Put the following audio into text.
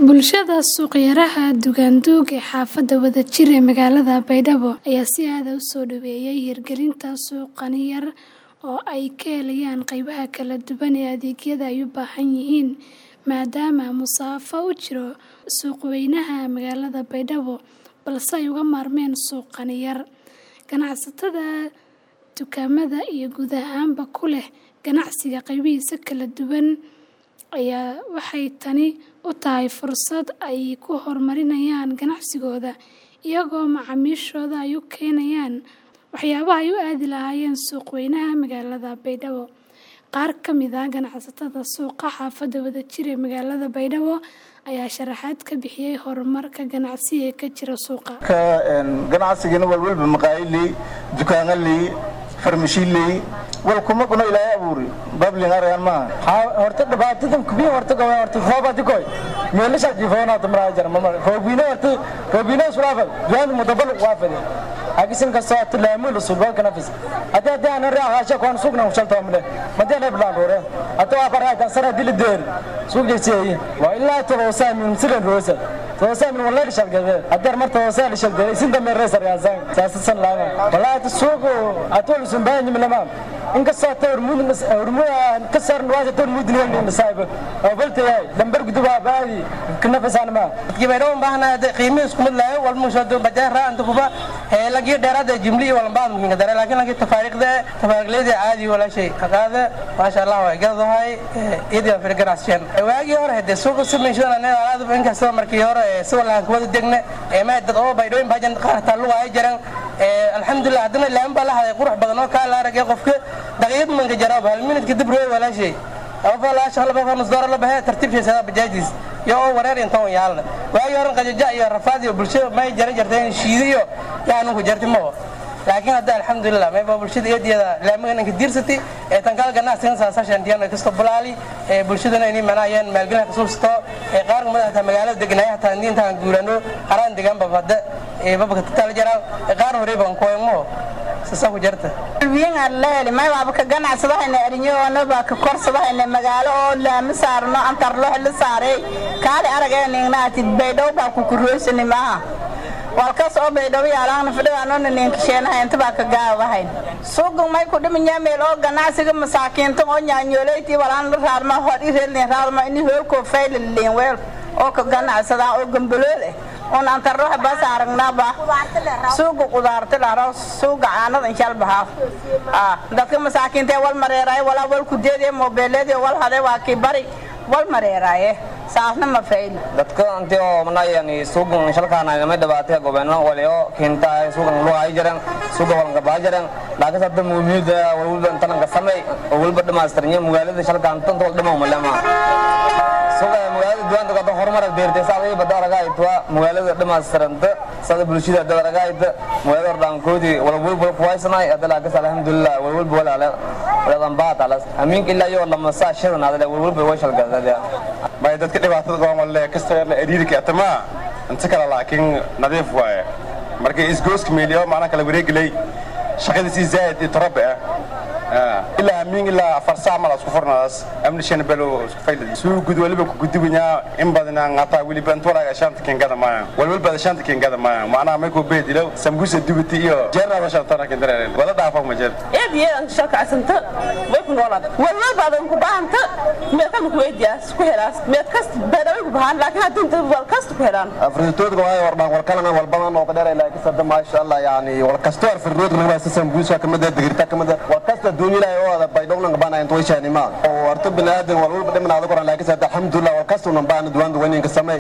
Bulshada suuqyaraha Dugaanduug ee xaafadda Wadajir ee magaalada Baydhabo ayaa si aad ah u soo dhoweeyay hirgelinta suuqan yar oo ay ka helayaan qaybaha kala duwan ee adeegyada ay u baahan yihiin maadaama masaafo u jiro suuqweynaha magaalada Baydhabo balse ay uga maarmeen suuqan yar. Ganacsatada dukaamada iyo guud ahaanba ku leh ganacsiga qaybihiisa kala duwan ayaa waxay tani u tahay fursad ay ku horumarinayaan ganacsigooda iyagoo macaamiishooda ay u keenayaan waxyaabaha ay u aadi lahaayeen suuqweynaha magaalada Baydhabo. Qaar ka mid ah ganacsatada suuqa xaafadda Wadajir ee magaalada Baydhabo ayaa sharaxaad ka bixiyay horumarka ganacsi ee ka jira suuqa. ganacsigana walwalba maqaayiley dukaanaley farmashiiley wal kuma kuno ilaahay abuuri bablin arayan maaha horta dhibaatadan kubiya horta gawa horta hoobati koy meelasha jifoona tamraa jar mama roobina horta roobina sulaafal duwan mudabal waafade agisin kasta tilaamu sulbal kanafis hada hada ana raa haasha koon sugna ushalta male madana blan rore hata waa baraa kan sara dil deer suuq jeeyay waa ilaa tawasa min silan rosa tawasa min wallahi shalgade hadar marta tawasa shalgade isin dambe reesar yaasan saasan laaga wallahi suuq atol sunbaan milama inkastoo ta hormuud ka saaran waasa ta hormuud nigan masaayib oo balta yahay lambar guduba baadi kana fasaan ma kibayro baahna qiimo isku mid lahayo wal musho do bajaar ra anta kuba ee lagi dheeraad jimli wal baad muhiim dare laakiin lagi tafaariqda tafaariqleeda caadi wala shay haqaada ma sha Allah way gadahay idin fir ganacsiyan waagi hore hadda suuqa sameeyay ana alaad inkastoo markii hore si wala ku wada degne ee ma dad oo baydhooyin bajan qaarta lugu ay jaran alxamdulilah haddana laan baa la haday qurux badan oo kaa la aragay qofka daqiiqad manka jaraab hal minute kadib rooy walaa shay afa la shaqo laba nus door la bahay tartiibkiisa bajaajis iyo oo wareer inta yaalna waagi hore qajaja iyo rafaad iyo bulshada may jaran jarteen shiidiyo yaanu ku jartay ma laakiin hadda alxamdulilah may baa bulshada eediyada laamagan ka diirsatay ee tan kala ganacsigan saasashan diyan kasto bulaali ee bulshadana inay manayaan maalgelin ka suusto ee qaar madaxda magaalada deganaya taa intaan guurano haraan degan babada ee babka tal jaraan ee qaar hore baan kooymo sasa ku jarta wiin alleeli may waaba ka ganacsadahayna arinyahoona baa ka korsadahayna magaalo oo laama saarno antarlox la saaray kaali arageeningnaati baydhow baa ku kurooysani maaha walkas oo baydhabo yaalaana fadhigaanona ninkasheenaha inta baa ka gaabahayn suugan may ku dhiminya meel oo ganacsiga masaakiinta oo nyaanyooleyti walaan la raadma hor ireelni raadma ini hoolkoo faylaliin weel oo ka ganacsadaa oo gambalool eh un antarroxa bas aragnaba suuga qudaarta dharo suuga caanada inshal bahaa dadka masaakiinta wal mareeraay walaa wal kudeedee moobeeleedee wal hade waa kii bari wal mareeraaye saasna ma fayl dadka anti oo manayani suugan shalkaana nama dhibaatay gobeeno waliyo kinta suugan loo ay jireen suuga walanka baa jireen laakiin hadda muhiimada walwalba intalanka samay oo walba dhamaystirnya magaalada shalkaan tanta wal dhama malama suuga magaalada duwanta kada horumar beertay saadii bada aragaytwa magaalada dhamaystiranta sada bulshada dad aragayta magaalada ordaankoodi walwalba kuwaysanay hadda laakiin alhamdulillah walwalba walaala waladan baatalas amiinka ilaa iyo lama saa shidan hadda walwalba way shalgadada bay dadka dhibaatada qaban walle kasta la eriirka atama inta kale laakiin nadiif waaye markay isgooska meeliyo macna kala wareeglay shaqadiisii zaid iyo tarabe ah ilaa amiin ilaa afar saac mal isku furnaas amni shan belo isku faylad suu gud waliba ku gudubnya in badan ngata waliba inta walaga shanta kengada ma walwalba shanta kengada ma macna may ku beedilo sambusa dubati iyo jeerna shanta tan kendare wala dhaafa ma jeer eed yeedan shaka asanta way ku noolad walwalba adan ku baahanta meed kan ku weydiyaas ku helaas meed kast beedaway ku baahan laakiin hadda inta wal kast ku helaan afritood waa warbaan wal kalena wal badan oo qadar ilaa kasada ma sha Allah yani wal kasto afritood laga sambusa kamada digirta kamada wal kasta dunyada oo baydhowna bana inta way shaanima oo arto binaadan wal walba dhimanada qoran laakiin alxamdulillah wal kasto nan baan duwan duwan in ka samay